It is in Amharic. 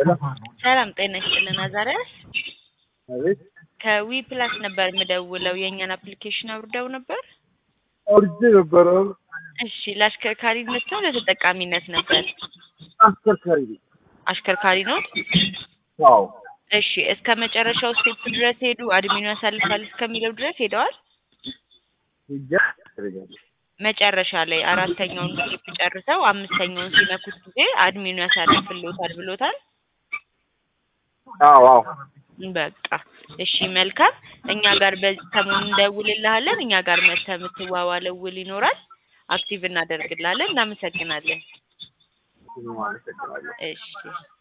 ሰላም ጤና ይስጥልን አዛሪያስ አቤት ከዊ ፕላስ ነበር የምደውለው የእኛን አፕሊኬሽን አውርደው ነበር አውርጄ ነበረ። እሺ ለአሽከርካሪነት ነው ለተጠቃሚነት ነበር አሽከርካሪ ነኝ። አሽከርካሪ ነው አዎ እሺ እስከ መጨረሻው ስቴፕ ድረስ ሄዱ አድሚኑ ያሳልፋል እስከሚለው ድረስ ሄደዋል ሂጃ ያስፈልጋል። መጨረሻ ላይ አራተኛውን ስቴፕ ጨርሰው አምስተኛውን ሲነኩት ጊዜ አድሚኑ ያሳልፍልዎታል ብሎታል አዎ አዎ በቃ እሺ መልካም እኛ ጋር በዚህ ሰሞኑን እንደውልልሃለን እኛ ጋር መተህ የምትዋዋለው ውል ይኖራል አክቲቭ እናደርግልሃለን እናመሰግናለን አመሰግናለሁ። እሺ